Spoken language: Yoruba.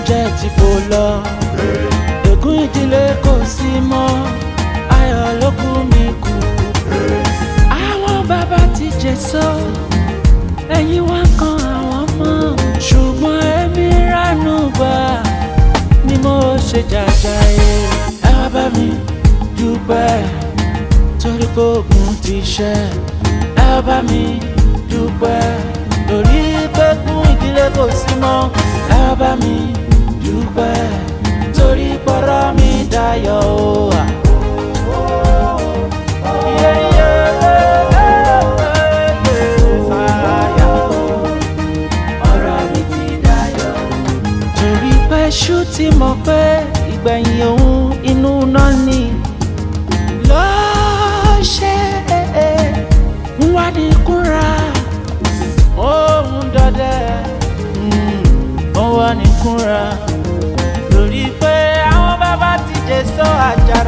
ìbànújẹ́ ti fò lọ ègún ìdílé kò sí mọ́ ayọ̀ ló kù mí kù àwọn bàbá ti jèso ẹ̀yìn wá kan àwọn mọ́ ṣùgbọ́n èmi ránú gbà ni mo ṣe jàjàyè ẹ wá bá mi dúpẹ́ torí pé ogun ti ṣẹ́ ẹ wá bá mi dúpẹ́ torí pé kún ìdílé kò sí mọ́ ẹ wá bá mi dúpẹ́ torí pọ́rọ́ mi dayọ̀ o. à. Yeah, yeah, fire. Ọ̀rọ̀ mi ti dayọ̀. Torí pé ṣú ti mọ̀ pé ìgbẹ̀yìn òun inú náà ni ló ṣe ń wádìí kúnra òun dọdẹ ó wà ní kúnra lórí pé àwọn bàbá ti jẹ sọ àjà